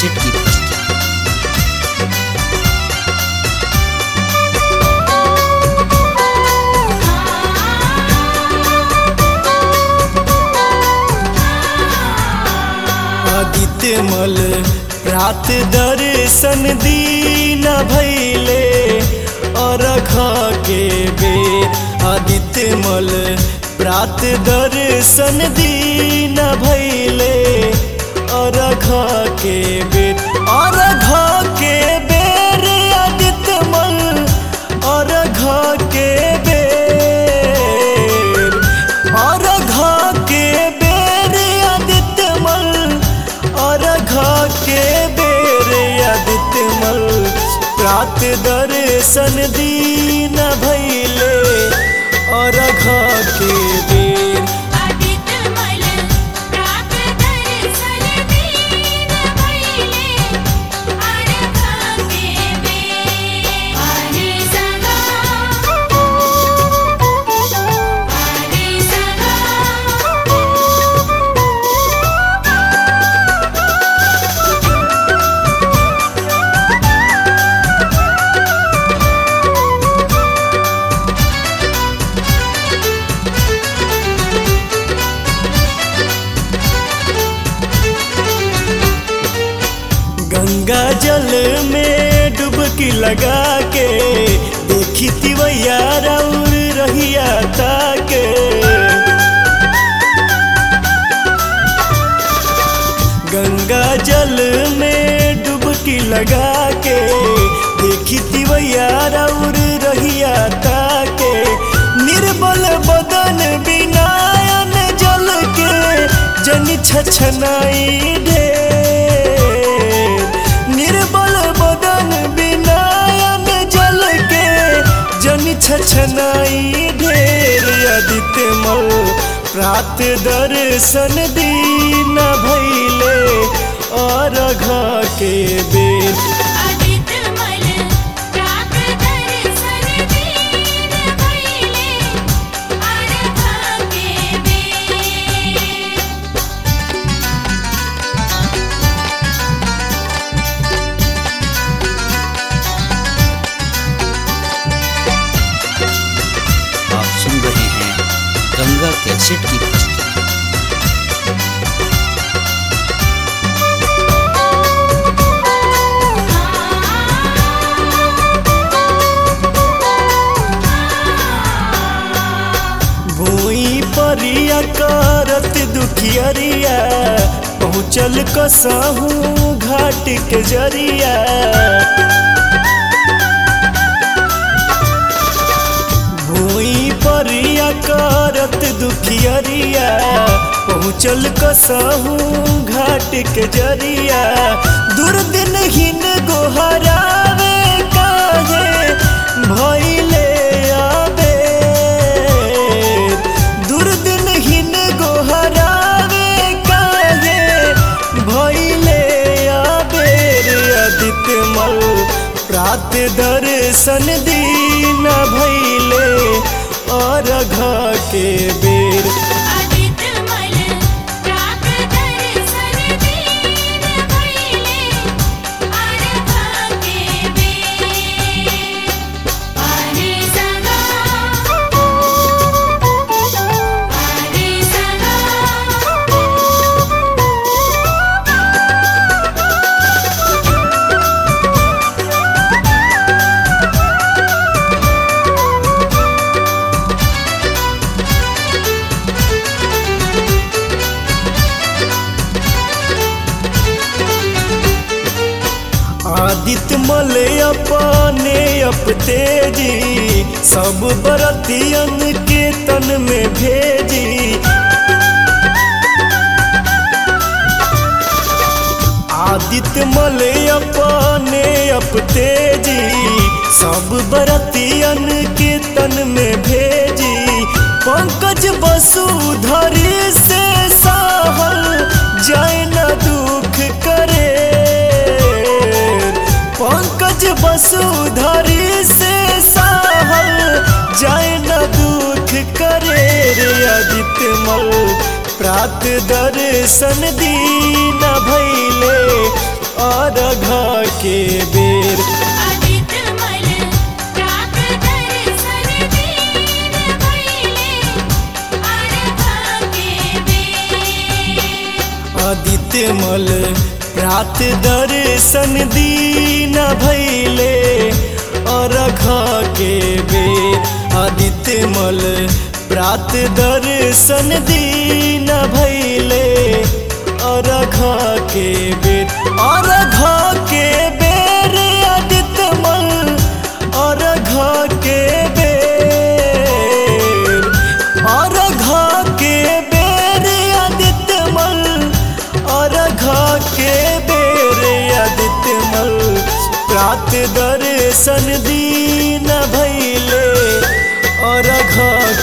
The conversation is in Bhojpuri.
कैसेट की प्रस्तुति आदित्य मल रात दर्शन दीन भैले अरघ के बेर आदित्य मल प्रात दर्शन दीन भैले अरघ के बेर अरघ के बेर आदित्य मल अरघ के बेर अरघ के बेर आदित्य मल अरघ के बेर आदित्य मल प्रात दर्शन दीन भैले अरघ के बेर आदित्य मल प्रात दर्शन दीन भैले अरघ के बेर हरि सगा हरि सगा गंगा जल में डुबकी लगा के देखी तिवैया राउर रहिया ताके गंगा जल में डुबकी लगा के देखी तिवैया राउर रहिया ताके निर्बल बदन बिनायन जल के जन छछनाई ढेर निर्बल बदन बिनायन जल के जन छछनाई ढेर आदित्य मल प्रात दर्शन दीन भैले अरघ के बेर आदित्य मल प्रात दर्शन दीन भैले अरघ के बेर आप सुन रहे हैं गंगा कैसेट की प्रस्तुति भूई परिया करत दुखियरिया पहुँचल कसहू घाट के जरिया भूई परिया करत दुखियरिया पहुँचल कसहू घाट के जरिया दुर्दिन हिन गोहरावे काहे भैले आबे दुर्दिन हिन गोहरावे काहे भैले आबेर आदित्य मल प्रात दर्शन दीन भैले अरघ के बेर आदित्य मल प्रात दर्शन दीन भैले अरघ के बेर हरि सगा हरि सगा आदित्य मल अपने अप तेजी सब बरतियन के तन में भेजी आदित्य मल अपने अप तेजी सब बरतियन के तन में भेजी पंकज वसुधरी से सहल जाय न दुख करे पंकज वसुधरी से सहल जाय न दुख करे रे आदित्य मल प्रात दर्शन दीन भैले अर्घ के बेर आदित्य मल प्रात दर्शन दीन भइले अर्घ के बेर आदित्य मल रात दर्शन दीन भैले अर्घ के बेर आदित्य मल प्रात दर्शन दीन भैले अर्घ के बेर अर्घ के बेर आदित्य मल अर्घ के बेर अर्घ के बेर आदित्य मल अर्घ के बेर आदित्य मल प्रात दर्शन दीन भैले अर्घ